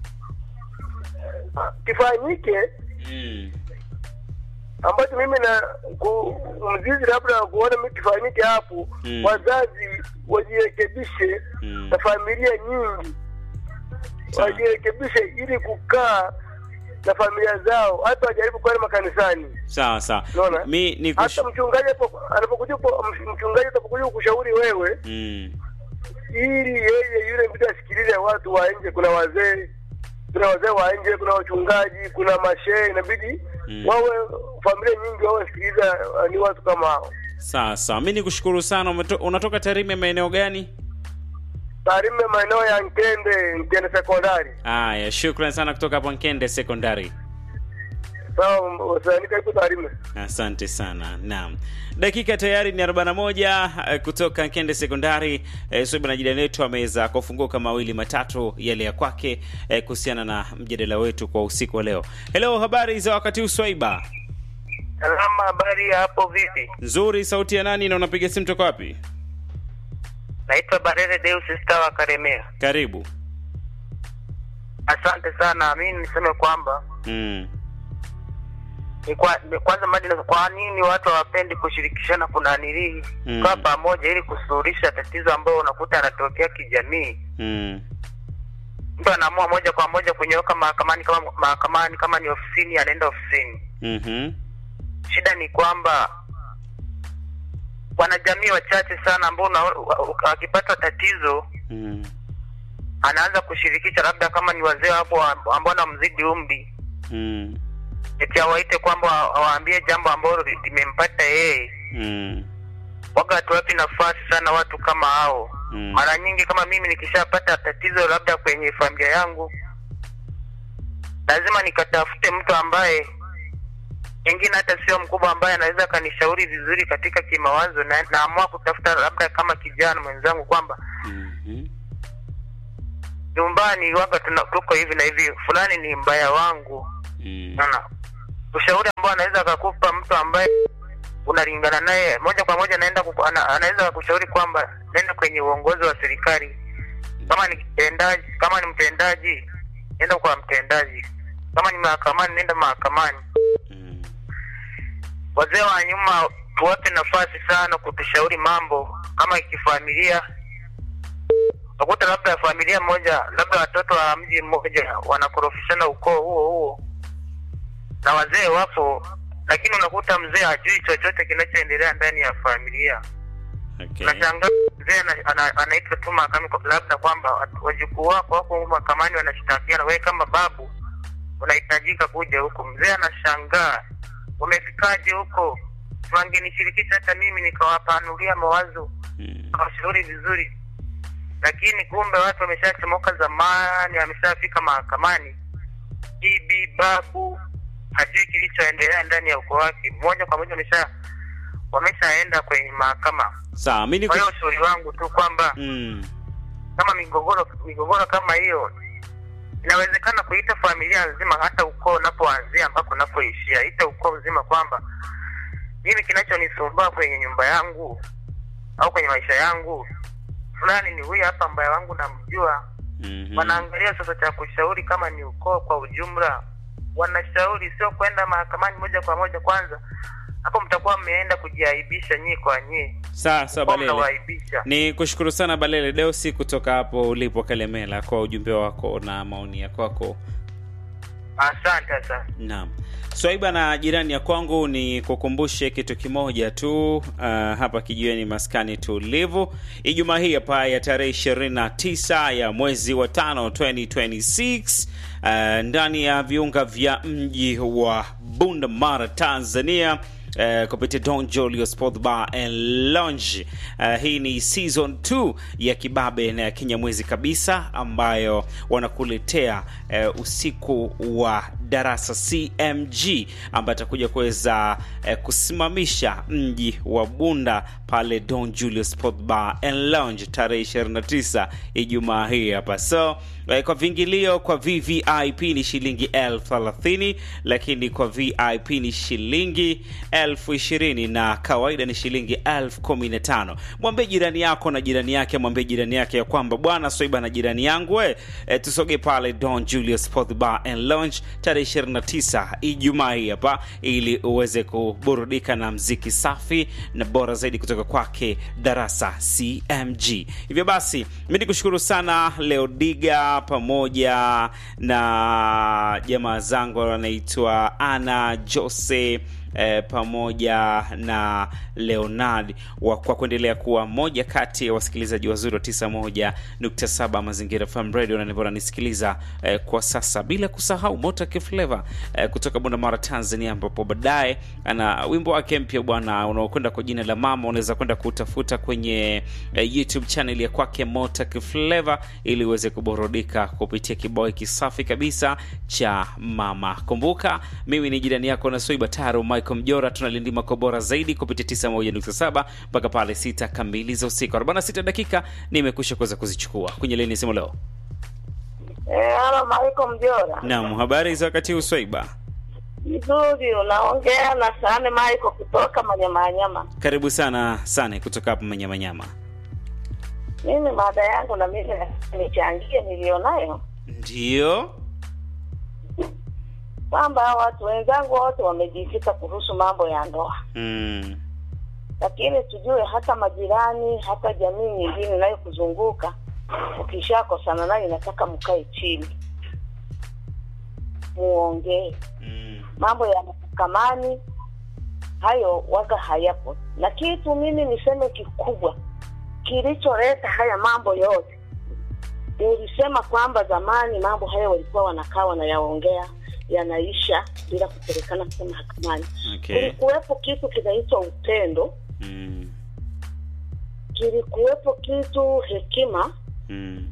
F: kifanyike
A: Mm.
F: ambacho mimi na ku, mzizi labda kuona mimi kifanyike hapo
A: Mm.
F: wazazi wajirekebishe
A: Mm.
F: na familia nyingi
A: Sawa.
F: wajirekebishe ili kukaa na familia zao hata wajaribu kwenda makanisani
A: Sawa sawa.
F: Unaona?
A: Mi ni
F: hata mchungaji hapo- anapokuja ku- mchungaji atapokuja kushauri wewe
A: mm.
F: ili yeye yule mtu asikilize watu wa nje kuna wazee kuna wazee wa nje kuna wachungaji kuna mashehe inabidi
A: Mm.
F: wawe familia nyingi wawe sikiliza uh, ni watu kama hao
A: Sawa sawa. Mi nikushukuru sana. Umeto, unatoka Tarime maeneo gani?
F: Tarime maeneo ya Nkende Nkende sekondari
A: Haya, shukran sana kutoka hapo Nkende Secondary.
F: sawa wasanii karibu Tarime
A: Asante sana. Naam, dakika tayari ni 41 eh, kutoka Nkende Sekondari. Eh, Swaiba na jirani yetu ameweza kufunguka mawili matatu yale ya kwake eh, kuhusiana na mjadala wetu kwa usiku wa leo. Hello, habari za wakati huu Swaiba?
C: Salama, habari ya hapo vipi?
A: Nzuri. Sauti ya nani na unapiga simu toka wapi?
C: Naitwa Barere Deus Star wa Karemea.
A: Karibu.
C: Asante sana. Mimi niseme kwamba
A: Mm.
C: ni kwa, ni kwanza madi kwa nini watu hawapendi kushirikishana kuna nilii
A: Mm.
C: kaa pamoja ili kusuluhisha tatizo ambayo unakuta yanatokea kijamii.
A: Mm.
C: Mtu anaamua moja kwa moja kunyooka mahakamani, kama mahakamani, kama ni ofisini, anaenda ofisini.
A: Mhm.
C: Shida ni kwamba wanajamii wachache sana ambao una- wa- wakipata tatizo
A: Mm.
C: anaanza kushirikisha, labda kama ni wazee hapo ambao wanamzidi umri,
A: Mm.
C: eti awaite kwamba wa- awaambie jambo ambalo li- limempata yeye.
A: Mm.
C: Waga hatuwapi nafasi sana watu kama hao.
A: Mm.
C: Mara nyingi kama mimi nikishapata tatizo labda kwenye familia yangu, lazima nikatafute mtu ambaye pengine hata sio mkubwa, ambaye anaweza akanishauri vizuri katika kimawazo, na naamua kutafuta labda kama kijana mwenzangu kwamba
A: Mhm.
C: nyumbani waga tuna, tuko hivi na hivi, fulani ni mbaya wangu.
A: Mm.
C: Naona ushauri ambao anaweza akakupa mtu ambaye unalingana naye moja kwa moja, naenda kuku, ana, anaweza kushauri kwamba nenda kwenye uongozi wa serikali. Kama ni mtendaji, kama ni mtendaji, nenda kwa mtendaji. Kama ni mahakamani, nenda mahakamani.
A: Mm.
C: Wazee wa nyuma tuwape nafasi sana kutushauri mambo kama kifamilia. Utakuta labda familia moja, labda watoto wa mji mmoja wanakorofishana ukoo huo huo, na wazee wapo, lakini unakuta mzee hajui chochote kinachoendelea ndani ya familia.
A: Okay.
C: Unashangaa mzee ana- ana- anaitwa tu mahakamani, kwa- labda kwamba wajukuu wako wako mahakamani wanashtakiana, wewe kama babu unahitajika kuja huku. Mzee anashangaa umefikaje huko? Wangenishirikisha hata mimi nikawapanulia mawazo,
A: Mm.
C: kawashauri vizuri, lakini kumbe watu wameshachomoka zamani, wameshafika mahakamani. Bibi babu hajui kilichoendelea ndani ya ukoo wake, moja kwa moja wamesha wameshaenda kwenye mahakama.
A: Sawa, mi
C: Kwa hiyo
A: niku...
C: ushauri wangu tu kwamba
A: mm.
C: kama migogoro migogoro kama hiyo inawezekana kuita familia nzima, hata ukoo unapoanzia ambako unapoishia, ita ukoo mzima kwamba mimi kinachonisumbua kwenye nyumba yangu au kwenye maisha yangu, fulani ni huyu hapa ambaye wangu namjua.
A: Mhm.
C: Wanaangalia sasa cha kushauri, kama ni ukoo kwa ujumla, wanashauri, sio kwenda mahakamani moja kwa moja. Kwanza hapo mtakuwa mmeenda kujiaibisha nyie kwa nyie,
A: Sawa sawa,
C: kwa
A: Balele.
C: mnawaibisha.
A: Ni kushukuru sana Balele Deusi kutoka hapo ulipo Kalemela kwa ujumbe wako na maoni ya kwako.
C: Asante, asante.
A: Naam. Swaiba na jirani ya kwangu ni kukumbushe kitu kimoja tu uh, hapa kijiweni maskani tulivu Ijumaa hii hapa ya tarehe 29 ya mwezi wa tano 2026 uh, ndani ya viunga vya mji wa Bunda Mara Tanzania Uh, kupitia Don Julio Sport Bar and Lounge. Uh, hii ni season 2 ya kibabe na ya kinyamwezi kabisa ambayo wanakuletea uh, usiku wa Darasa CMG ambaye atakuja kuweza eh, kusimamisha mji wa Bunda pale Don Julio Sport Bar and Lounge tarehe 29 Ijumaa hii hapa. So eh, kwa viingilio kwa VVIP ni shilingi elfu thelathini lakini kwa VIP ni shilingi elfu ishirini na kawaida ni shilingi elfu kumi na tano. Mwambie jirani yako na jirani yake, mwambie jirani yake ya kwamba bwana Swaiba na jirani yangu we, e, tusoge pale Don Julius Sport Bar and Lounge tarehe 29 Ijumaa hii hapa, ili uweze kuburudika na mziki safi na bora zaidi kutoka kwake Darasa CMG. Hivyo basi, mi nikushukuru sana Leodiga pamoja na jamaa zangu wanaitwa Ana Jose eh, pamoja na Leonard wa, kwa kuendelea kuwa moja kati ya wasikilizaji wazuri wa 91.7 Mazingira FM Radio na ndivyo nanisikiliza eh, kwa sasa, bila kusahau Mota Flavor eh, kutoka Bunda Tanzania, ambapo baadaye ana wimbo wake mpya bwana unaokwenda kwa jina la Mama. Unaweza kwenda kutafuta kwenye eh, YouTube channel ya kwake Mota Flavor ili uweze kuburudika kupitia kibao hiki safi kabisa cha Mama. Kumbuka mimi ni jirani yako na Soiba Taro Michael Mjora, tunalindima kwa bora zaidi kupitia 91.7 mpaka pale sita kamili za usiku. 46 dakika nimekwisha kuweza kuzichukua kwenye leni simu leo.
G: Eh, halo Maiko Mjora.
A: Naam, habari za wakati huu Swaiba?
G: Vizuri, unaongea na Sane Maiko kutoka Manyamanyama.
A: Karibu sana sana kutoka hapa Manyamanyama.
G: Mimi mada yangu na mimi nichangie nilionayo
A: Ndiyo.
G: kwamba watu wenzangu wote wamejikita kuhusu mambo ya ndoa,
A: Mm.
G: lakini tujue hata majirani, hata jamii nyingine inayokuzunguka ukishakosana nayo inataka mkae chini muongee
A: Mm.
G: mambo ya mahakamani hayo waga hayapo na kitu mimi niseme kikubwa kilicholeta haya mambo yote nilisema kwamba zamani mambo haya walikuwa wanakaa wanayaongea yanaisha bila kupelekana kwa mahakamani
A: Okay.
G: kulikuwepo kitu kinaitwa upendo
A: Mm.
G: kilikuwepo kitu hekima
A: Mm.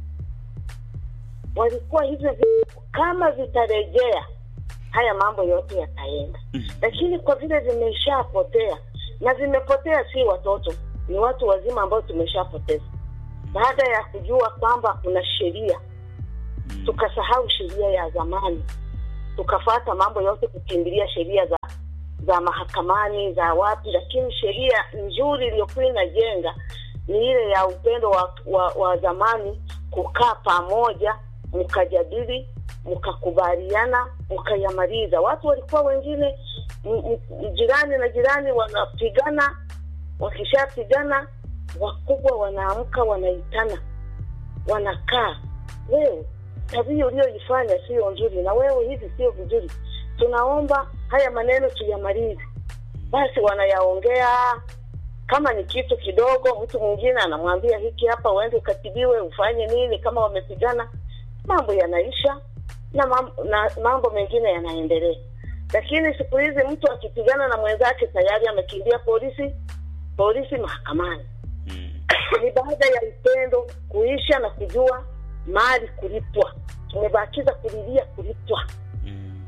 G: walikuwa hivyo vitu kama vitarejea haya mambo yote yataenda
A: Mm.
G: lakini kwa vile vimeshapotea na vimepotea si watoto ni watu wazima ambao tumeshapoteza baada ya kujua kwamba kuna sheria
A: Mm.
G: tukasahau sheria ya zamani tukafata mambo yote kukimbilia sheria za za mahakamani za wapi lakini sheria nzuri iliyokuwa inajenga ni ile ya upendo wa, wa, wa zamani kukaa pamoja mkajadili mkakubaliana mkayamaliza watu walikuwa wengine m- m- jirani na jirani wanapigana wakishapigana wakubwa wanaamka wanaitana wanakaa wewe tabia uliyoifanya sio nzuri na wewe hivi sio vizuri tunaomba haya maneno tuyamalize basi wanayaongea kama ni kitu kidogo mtu mwingine anamwambia hiki hapa uende ukatibiwe ufanye nini kama wamepigana mambo yanaisha na mambo, na mambo mengine yanaendelea lakini siku hizi mtu akipigana na mwenzake tayari amekimbia polisi polisi mahakamani
A: Mm.
G: ni baada ya upendo kuisha na kujua mali kulipwa tumebakiza kulilia kulipwa
A: Mm.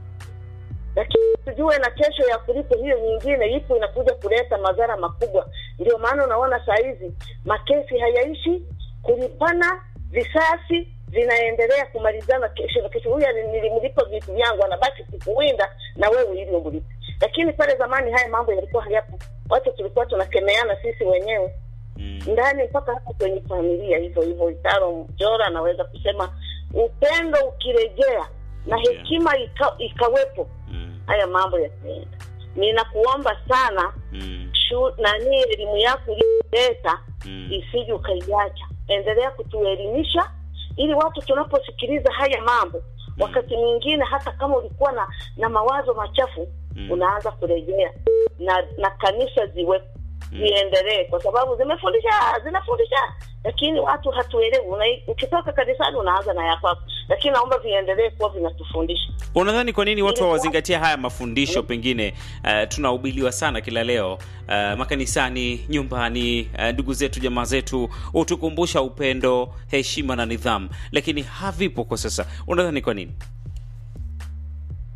G: lakini tujue na kesho ya kulipo hiyo nyingine ipo inakuja kuleta madhara makubwa ndio maana unaona saa hizi makesi hayaishi kulipana visasi vinaendelea kumalizana kesho na kesho huyu ali- nilimlipa vitu vyangu anabaki kukuwinda na wewe ili umlipe lakini pale zamani haya mambo yalikuwa hayapo watu tulikuwa tunakemeana sisi wenyewe
A: Mm.
G: ndani mpaka hata kwenye familia hivyo hivyo itaro mjora anaweza kusema upendo ukirejea na
A: Ndio.
G: hekima ika, ikawepo
A: Mm.
G: haya mambo yataenda ninakuomba sana
A: Mm.
G: shu, nani elimu yako uliyoleta
A: Mm.
G: isije ukaiacha endelea kutuelimisha ili watu tunaposikiliza haya mambo wakati mwingine hata kama ulikuwa na na mawazo machafu
A: Mm.
G: unaanza kurejea na na kanisa ziwe
A: Mm.
G: ziendelee kwa sababu zimefundisha zinafundisha lakini watu hatuelewi Una- ukitoka kanisani unaanza na ya kwako lakini naomba viendelee kuwa vinatufundisha
A: Unadhani kwa nini watu
G: Ilikuwa-
A: hawazingatia haya mafundisho? Pengine uh, tunahubiriwa sana kila leo uh, makanisani, nyumbani, uh, ndugu zetu, jamaa zetu hutukumbusha upendo, heshima na nidhamu, lakini havipo kwa sasa. Unadhani kwa nini?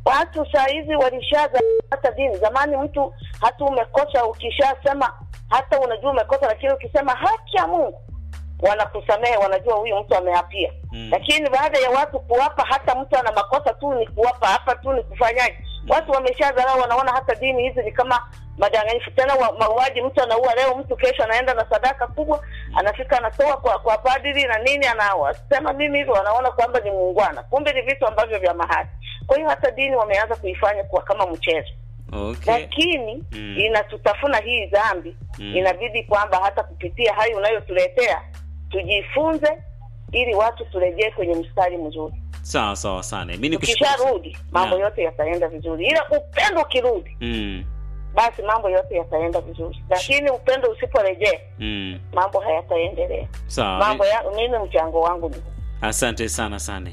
G: watu saa hizi walishaza hata dini. Zamani mtu hata umekosa, ukishasema hata unajua umekosa, lakini ukisema haki ya Mungu wanakusamehe, wanajua huyu mtu ameapia.
A: Mm.
G: Lakini baada ya watu kuwapa, hata mtu ana makosa tu ni kuwapa, hapa tu ni kufanyaje, watu wameshadharau, wanaona hata dini hizi ni kama madanganyifu. Tena wa- mauaji, mtu anaua leo, mtu kesho anaenda na sadaka kubwa, anafika anatoa kwa kwa padri na nini, anasema mimi hivyo, wanaona kwamba ni muungwana, kumbe ni vitu ambavyo vya mahali. Kwa hiyo hata dini wameanza kuifanya kuwa kama mchezo
A: Okay.
G: lakini
A: Mm.
G: inatutafuna hii dhambi
A: Mm.
G: inabidi kwamba hata kupitia hayo unayotuletea tujifunze ili watu turejee kwenye mstari mzuri
A: Sawa sawa sana. Mimi nikushukuru.
G: tukisharudi mambo
A: Naam.
G: yote yataenda vizuri ila upendo ukirudi
A: Mm.
G: basi mambo yote yataenda vizuri lakini upendo usiporejea
A: Mm.
G: mambo hayataendelea
A: Sawa.
G: mambo ya mimi mchango wangu ni huu.
A: Asante sana sana.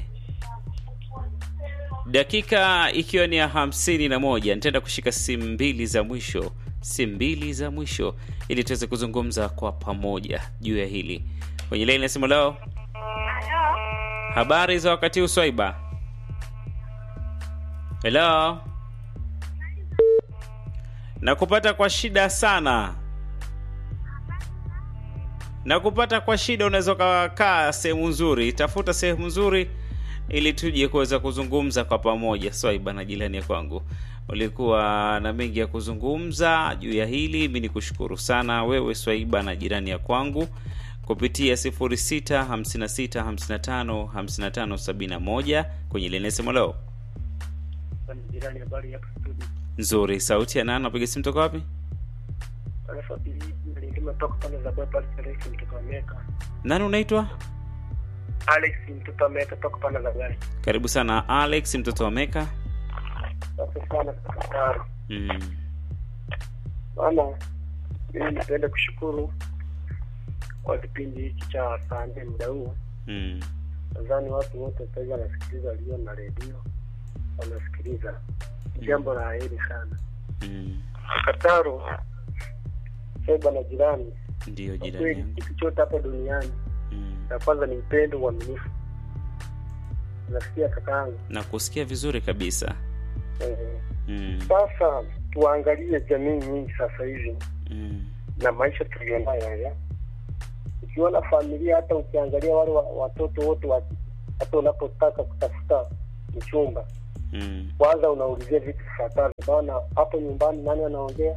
A: Dakika ikiwa ni ya hamsini na moja nitaenda kushika simu mbili za mwisho, simu mbili za mwisho ili tuweze kuzungumza kwa pamoja juu ya hili. Kwenye laini nasema leo, habari za wakati huu Swaiba? Hello, nakupata kwa shida sana na kupata kwa shida, unaweza ukakaa sehemu nzuri. Tafuta sehemu nzuri ili tuje kuweza kuzungumza kwa pamoja. Swaiba na jirani ya kwangu, ulikuwa na mengi ya kuzungumza juu ya hili. Mi ni kushukuru sana wewe Swaiba na jirani ya kwangu kupitia 0656555571 kwenye lenesemo leo
E: jirani habari hapa studio
A: nzuri. Sauti ya nani? Napiga simu toka wapi?
E: alafu nimetoka pale za bypass Alex mtoto wa Meka
A: Nani unaitwa?
E: Alex mtoto wa Meka toka pale za gari
A: Karibu sana Alex, mtoto wa Meka.
E: asante sana sana
A: Mm.
E: maana mimi napenda kushukuru kwa kipindi hiki cha saa nne muda huu
A: Mm.
E: nadhani watu wote sasa hivi wanasikiliza walio na redio wanasikiliza jambo la heri sana
A: Mm.
E: kataro seba na jirani
A: Ndiyo
E: kwa
A: jirani
E: kweli
A: yangu.
E: kitu chote hapa duniani
A: Mm.
E: la kwanza ni upendo uaminifu nasikia kakaangu
A: na kusikia vizuri kabisa
E: eh,
A: mm.
E: sasa tuangalie jamii nyingi sasa hivi
A: Mm.
E: na maisha tulionayo haya ukiona familia hata ukiangalia wale wa, watoto wote wa hata unapotaka kutafuta mchumba
A: Mm.
E: kwanza unaulizia vitu vifuatavyo bana hapo nyumbani nani anaongea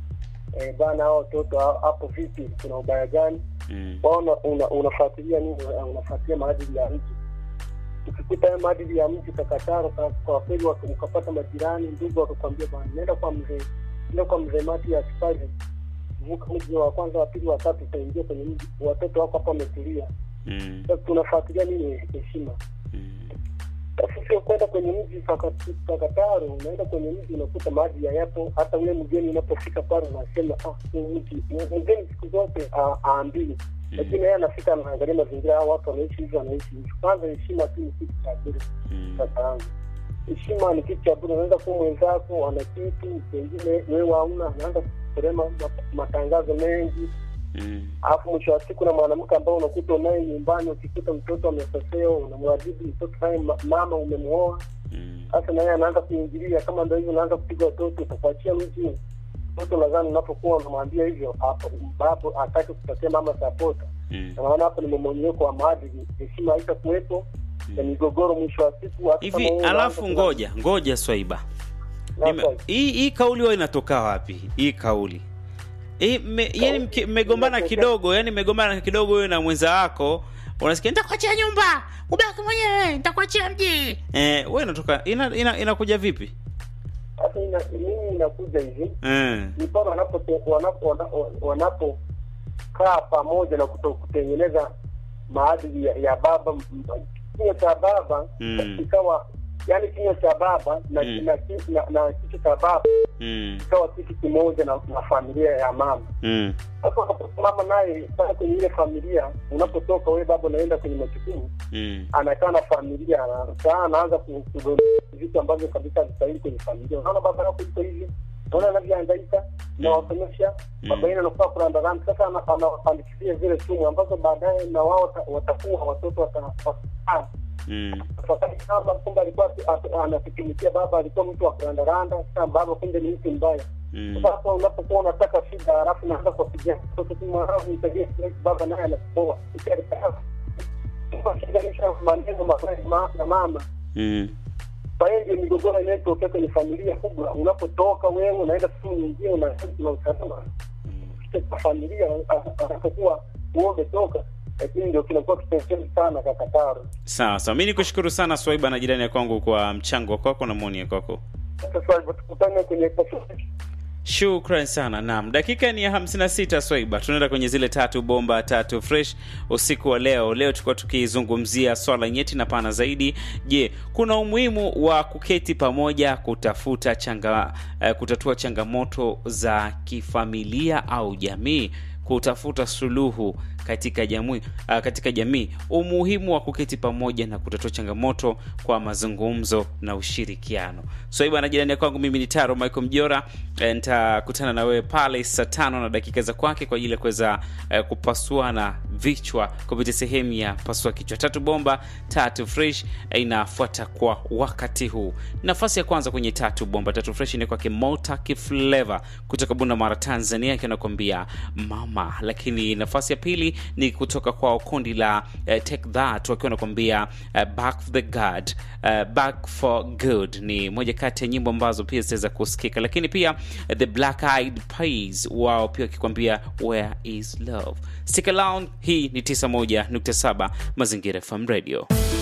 E: e, bana hao watoto ha- hapo vipi kuna ubaya gani
A: Mm.
E: wao una, una, unafuatilia nini unafuatilia maadili ya mji ukikuta hayo maadili ya mji kakataro ka- kwa kweli wak- ukapata majirani ndugu wakakwambia bana nenda kwa mzee nenda kwa mzee mati ya sipali vuka mji wa kwanza wa pili wa tatu utaingia kwenye mji watoto wako hapa wametulia
A: Mm.
E: sasa tunafuatilia nini heshima
A: Mm.
E: sasa sio kwenda kwenye mji Kaka- kakataro unaenda kwenye mji unakuta maji hayapo hata ule mgeni unapofika pale unasema ah, huu mji mgeni siku zote ah, aambii lakini yeye anafika anaangalia mazingira hao watu wanaishi hivi wanaishi hivi kwanza heshima tu ni kitu cha bure
A: Mm.
E: kaka yangu heshima ni kitu cha bure unaweza kuwa mwenzako ana kitu pengine wewe hauna anaanza kusema ma- matangazo mengi
A: Mm.
E: alafu mwisho wa siku na mwanamke ambao unakuta unaye nyumbani ukikuta mtoto amekosewa unamwadhibu mtoto naye ma- mama umemwoa
A: Mm.
E: sasa naye anaanza kuingilia kama ndo hivyo unaanza kupiga watoto utakuachia mji mtoto nadhani unapokuwa unamwambia hivyo hapo baba hataki kupatia mama sapota
A: Mm.
E: na maana hapo ni mmomonyoko wa maadili heshima haita kuwepo na migogoro mwisho wa siku hata kama
A: hivi
E: wewe
A: alafu
E: unaanza
A: ngoja ngoja swaiba
E: kuna-
A: Nime- hii hii kauli huwa inatoka wapi hii kauli hii me, yani mki- mmegombana
E: inatoka-
A: kidogo yani mmegombana kidogo wewe na mwenza wako unasikia nitakuachia nyumba ubaki mwenyewe nitakuachia mji eh wewe inatoka ina, ina, inakuja vipi
E: sasa ina- mimi inakuja hivi
A: eh
E: ni pale wanapo- wanapo- wana- wanapokaa pamoja na kuto- kutengeneza maadili ya, ya baba m- kinywa cha baba
A: Mm.
E: ikawa yani kinywa cha baba na,
A: Mm.
E: na, ki- na, na kichwa cha baba
A: mm.
E: ikawa kitu kimoja na, na familia ya mama
A: Mm.
E: sasa unaposimama naye pale kwenye ile familia unapotoka wewe baba unaenda kwenye majukumu
A: Mm.
E: anakaa na familia anakaa anaanza ku- kudondosha vitu ambavyo kabisa havistahili kwenye familia unaona baba yako iko hivi unaona anavyohangaika nawasomesha
A: Mm.
E: baba yenu anakuwa kurandaranda sasa ana- anawapandikizia zile sumu ambazo baadaye na wao wata- watakuwa watoto wata- wata-
A: Mm.
F: tafakari kama kumbe alikuwa ati- ati- anatutumikia baba, alikuwa mtu wa kurandaranda. Sasa baba kumbe ni mtu mbaya.
A: Mm.
F: Sasa unapokuwa unataka shida, halafu naanza kuwapigia mtoto tu mwanangu, nisaidie kidogo, baba naye anakupoa shida maneno mabaya ma- na mama
A: Mm.
F: kwa hiyo ndio migogoro inayotokea kwenye familia kubwa. Unapotoka wewe unaenda sehemu nyingine, unaenda na usalama katika familia, a- anapokuwa wewe umetoka, lakini ndio kinakuwa kipengele sana kakataro.
A: Sawa sawa, mi nikushukuru sana Swaiba na jirani ya kwangu kwa mchango kwako na maoni ya kwako.
F: Sasa hivyo tukutane kwenye Pacific.
A: Shukran sana. Naam, dakika ni ya 56 Swaiba, tunaenda kwenye zile tatu bomba tatu fresh usiku wa leo. Leo tulikuwa tukizungumzia swala nyeti na pana zaidi. Je, kuna umuhimu wa kuketi pamoja kutafuta changa, eh, kutatua changamoto za kifamilia au jamii, kutafuta suluhu katika jamii, uh, katika jamii, umuhimu wa kuketi pamoja na kutatua changamoto kwa mazungumzo na ushirikiano. Swaiba na jirani ya kwangu, mimi ni Taro Michael Mjora. Eh, nitakutana na wewe pale saa tano na dakika za kwake kwa ajili ya kuweza eh, kupasuana vichwa kupitia sehemu ya pasua kichwa. Tatu bomba tatu fresh eh, inafuata kwa wakati huu. Nafasi ya kwanza kwenye tatu bomba tatu fresh ni kwake Mota Kifleva kutoka Bunda Mara, Tanzania, akiwa anakuambia mama. Lakini nafasi ya pili ni kutoka kwa kundi la eh, Take That wakiwa wanakuambia eh, Back for the God, eh, Back for Good ni moja kati ya nyimbo ambazo pia zitaweza kusikika, lakini pia eh, The Black Eyed Peas wao pia wakikwambia Where is Love. Stick around, hii ni 91.7 Mazingira FM Radio.